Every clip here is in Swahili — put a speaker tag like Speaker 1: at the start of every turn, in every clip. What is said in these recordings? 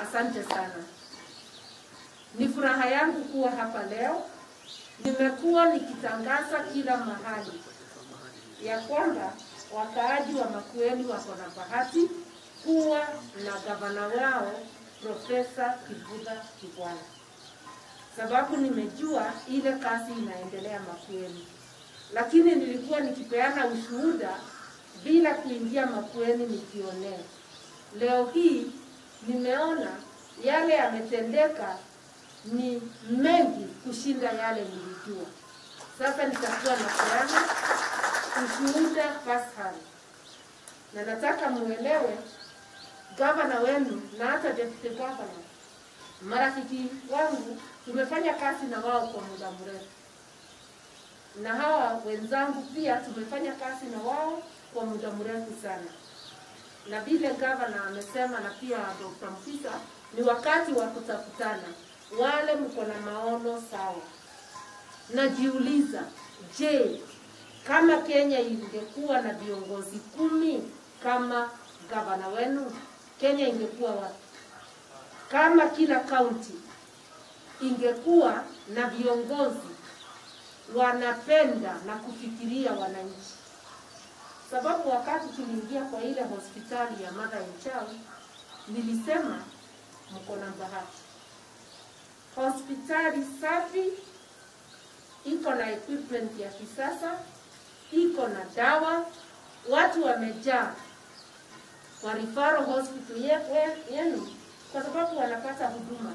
Speaker 1: Asante sana. Ni furaha yangu kuwa hapa leo. Nimekuwa nikitangaza kila mahali ya kwamba wakaaji wa Makueni wako na bahati kuwa na gavana wao Profesa Kivutha Kibwana, sababu nimejua ile kazi inaendelea Makueni, lakini nilikuwa nikipeana ushuhuda bila kuingia Makueni nikionea. Leo hii nimeona yale yametendeka ni mengi kushinda yale nilijua. Sasa nitakuwa napeana ushuhuda first hand, na nataka muelewe gavana wenu na hata deputy governor, marafiki wangu, tumefanya kazi na wao kwa muda mrefu, na hawa wenzangu pia tumefanya kazi na wao kwa muda mrefu sana, na vile gavana amesema na pia Dr. Mpisa, ni wakati wa kutafutana wale mko na maono sawa. Najiuliza, je, kama Kenya ingekuwa na viongozi kumi kama gavana wenu, Kenya ingekuwa wapi? Kama kila kaunti ingekuwa na viongozi wanapenda na kufikiria wananchi, sababu wakati tuliingia kwa ile hospitali ya Mother and Child nilisema mko na bahati hospitali safi, iko na equipment ya kisasa, iko na dawa, watu wamejaa kwa referral hospital ye- yenu kwa sababu wanapata huduma.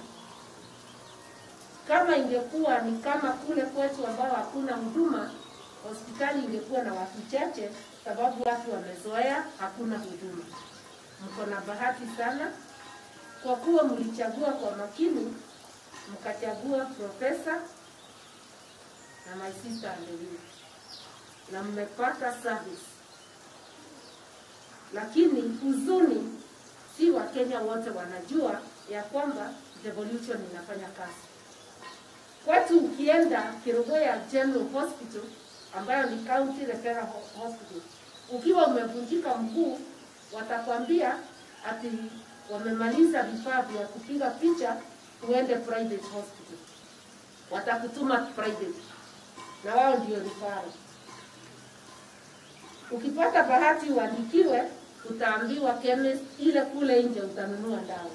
Speaker 1: Kama ingekuwa ni kama kule kwetu ambao hakuna huduma, hospitali ingekuwa na watu chache, sababu watu wamezoea, hakuna huduma. Mko na bahati sana kwa kuwa mlichagua kwa makini mkachagua profesa na my sister Angelina na mmepata service, lakini huzuni si Wakenya wote wanajua ya kwamba devolution inafanya kazi. Kwetu ukienda Kerugoya General Hospital ambayo ni county referral ho- hospital, ukiwa umevunjika mguu, watakwambia ati wamemaliza vifaa vya kupiga picha uende private hospital, watakutuma private na wao ndio referral. Ukipata bahati uandikiwe, utaambiwa chemist ile kule nje utanunua dawa.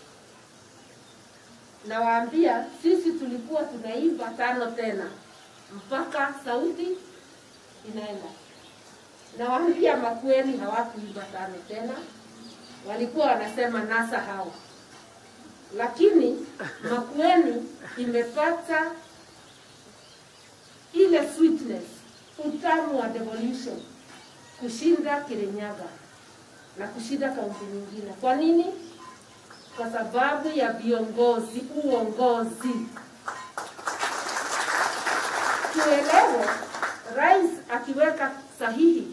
Speaker 1: Nawaambia sisi tulikuwa tunaimba tano tena mpaka sauti inaenda. Nawaambia Makueni hawakuimba tano tena, walikuwa wanasema nasa hao lakini Makueni imepata ile sweetness, utamu wa devolution kushinda Kirinyaga na kushinda kaunti nyingine. Kwa nini? Kwa sababu ya viongozi, uongozi. Tuelewe, rais akiweka sahihi,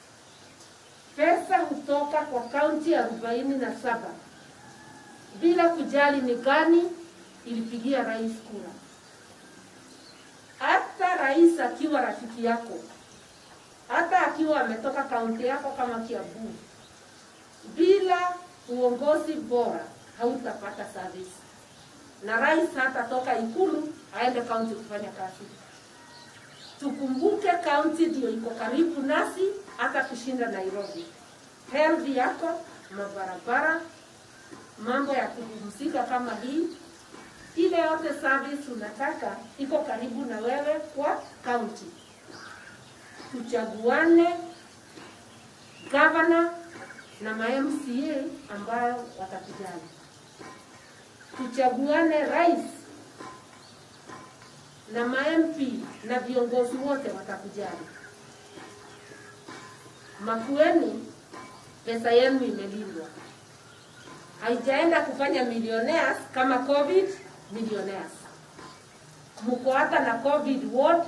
Speaker 1: pesa hutoka kwa kaunti arobaini na saba bila kujali ni gani ilipigia rais kura. Hata rais akiwa rafiki yako, hata akiwa ametoka kaunti yako kama Kiambu, bila uongozi bora hautapata service, na rais hatatoka Ikulu aende kaunti kufanya kazi. Tukumbuke kaunti ndio iko karibu nasi hata kushinda Nairobi. Health yako, mabarabara, mambo ya kupumzika kama hii, ile yote service unataka iko karibu na wewe kwa kaunti. Tuchaguane gavana na ma MCA ambayo watakujali. Tuchaguane rais na ma MP na viongozi wote watakujali. Makueni, pesa yenu imelindwa haijaenda kufanya millionaires kama covid millionaires. Mko hata na covid ward,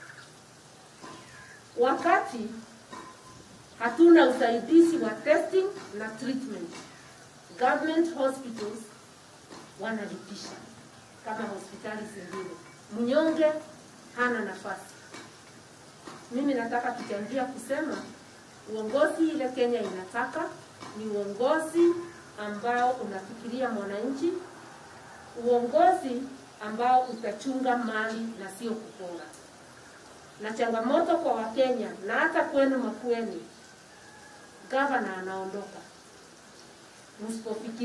Speaker 1: wakati hatuna usaidizi wa testing na treatment. Government hospitals wanalipisha kama hospitali zingine, mnyonge hana nafasi. Mimi nataka kuchangia kusema uongozi ile Kenya inataka ni uongozi ambao unafikiria mwananchi, uongozi ambao utachunga mali na sio kupora. Na changamoto kwa Wakenya na hata kwenu Makueni, gavana anaondoka, msipofikiria